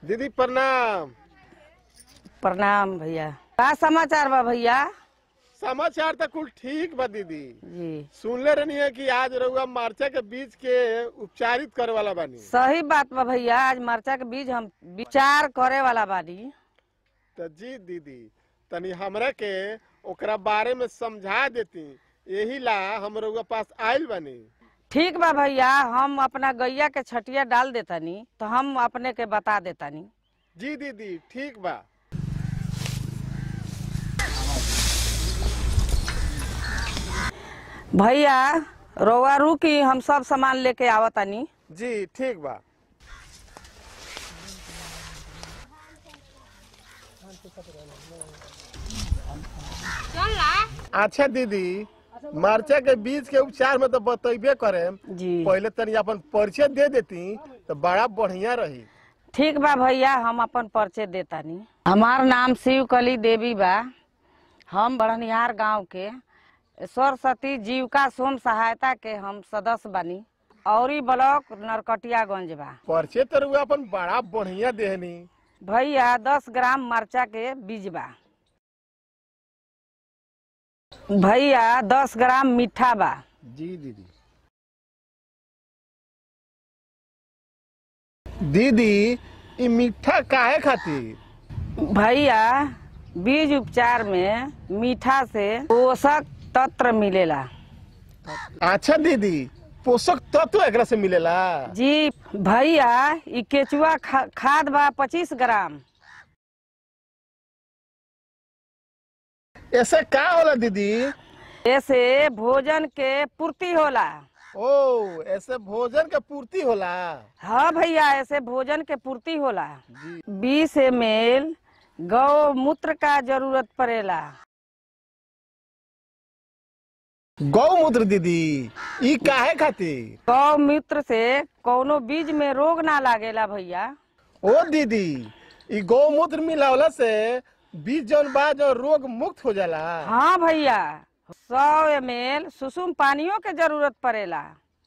दीदी प्रणाम प्रणाम भैया का समाचार बा भैया समाचार तो कुल ठीक बा दीदी जी सुनले रहनी है कि आज रउआ मार्चा के बीज के उपचारित करे वाला बानी सही बात बा भैया आज मरचा के बीज हम विचार करे वाला बानी तो जी दीदी तनी हमरा के ओकरा बारे में समझा देती यही ला हम रउआ पास आइल बानी ठीक बा भैया हम अपना गैया के छटिया डाल देतानी तो हम अपने के बता देतानी जी दीदी ठीक बा भैया रोवा रुकी हम सब सामान लेके आवतानी जी ठीक बा अच्छा दीदी मरचा के बीज के उपचार में तो बतेबे करे जी पहले तनी अपन परिचय दे देती तो बड़ा बढ़िया रही ठीक बा भैया हम अपन परिचय देतानी हमार नाम शिवकली देवी बा हम बड़निहार गांव के सरस्वती जीविका स्वयं सहायता के हम सदस्य बानी औरी ब्लॉक नरकटियागंज बा परिचय तो रउआ अपन बड़ा बढ़िया देहनी भैया दस ग्राम मरचा के बीज बा भैया दस ग्राम मीठा बा जी दीदी दीदी ई मीठा काहे खातिर भैया बीज उपचार में मीठा से पोषक तत्व मिलेला अच्छा दीदी पोषक तत्व एकरा से मिलेला जी भैया इ केचुआ खा, खाद बा पच्चीस ग्राम ऐसे का होला दीदी ऐसे भोजन के पूर्ति होला ओ ऐसे भोजन के पूर्ति होला हाँ भैया ऐसे भोजन के पूर्ति होला जी बीस एम एल गौ मूत्र का जरूरत पड़ेला गौमूत्र दीदी ई काहे खातिर गौ मूत्र से कोनो बीज में रोग ना लागेला भैया ओ दीदी ई गौमूत्र मिलावला से बीज जौन बा जो रोग मुक्त हो जाला हाँ भैया सौ एम एल सुसुम पानियों के जरूरत पड़ेला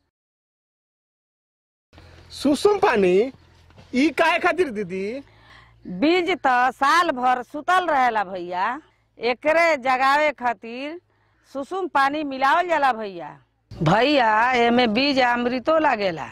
सुसुम पानी ई काहे खातिर दीदी बीज त साल भर सुतल रहेला भैया एकरे जगावे खातिर सुसुम पानी मिलावल जाला भैया भैया एमे बीज अमृतो लागेला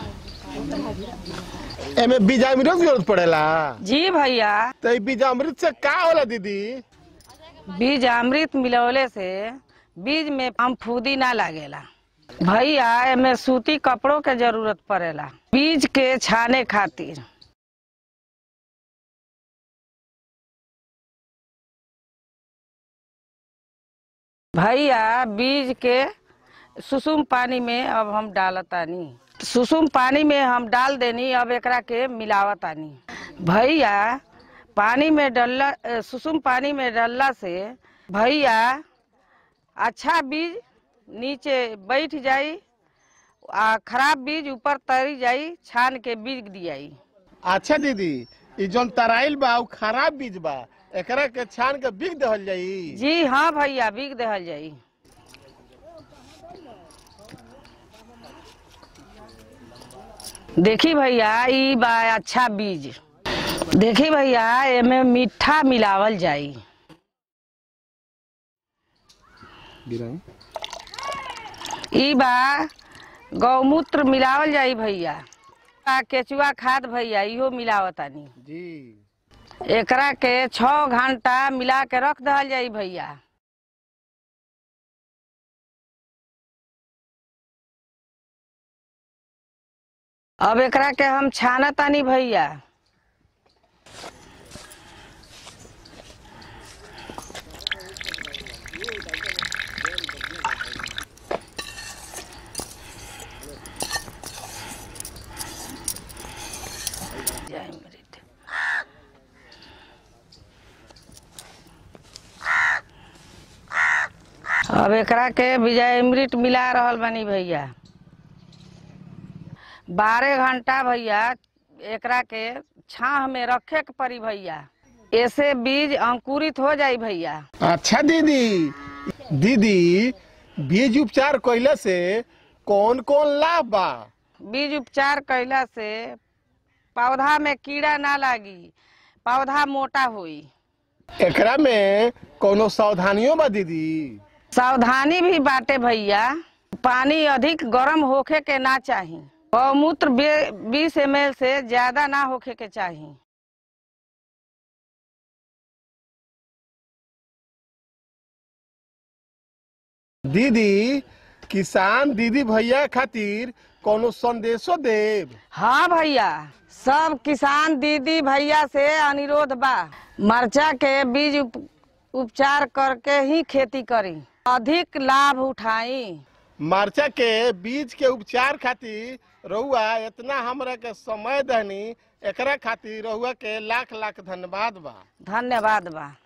एमे बीजामृत की जरूरत पड़ेला जी भैया तो ई बीजामृत से का होला दीदी बीज अमृत मिलवले से बीज में फंफूदी ना लागेला भैया एमे सूती कपड़ों के जरूरत पड़ेला बीज के छाने खातिर भैया बीज के सुसुम पानी में अब हम डालतानी सुसुम पानी में हम डाल देनी अब एकरा के मिलावतानी भैया पानी में डलला अ, सुसुम पानी में डालला से भैया अच्छा बीज नीचे बैठ जाई आ खराब बीज ऊपर तरी जाई छान के बीज दियाई अच्छा दीदी ई जौन तराइल बा उ खराब बीज बा एकरा के छान के बिक देहल जाई जी हाँ भैया बीज देहल जाई देखी भैया ई बा अच्छा बीज देखी भैया एमे मीठा मिलावल जाई ई बा गौमूत्र मिलावल जाई भैया आ केचुआ खाद भैया इहो मिलावतानी जी एकरा के छः घंटा मिला के रख दहल जाई भैया अब एकरा के हम छाना तानी भैया जय अमृत अब एकरा के विजय अमृत मिला रहल बानी भैया बारह घंटा भैया एकरा के छाह में रखे के पड़ी भैया ऐसे बीज अंकुरित हो जाई भैया अच्छा दीदी दीदी बीज उपचार कइला से कौन कौन लाभ बा बीज उपचार कैला से पौधा में कीड़ा ना लागी पौधा मोटा होई एकरा में कोनो सावधानियों बा दीदी सावधानी भी बाटे भैया पानी अधिक गर्म होखे के ना चाही गौमूत्र बीस एम से ज्यादा ना होखे के चाही दीदी किसान दीदी भैया खातिर कोनो संदेशो देब हाँ भैया सब किसान दीदी भैया से अनुरोध बा मरचा के बीज उप, उपचार करके ही खेती करी अधिक लाभ उठाई मरचा के बीज के उपचार खातिर रहुआ इतना हमरा के समय दहनी एकरा खातिर रहुआ के लाख लाख धन्यवाद बा धन्यवाद बा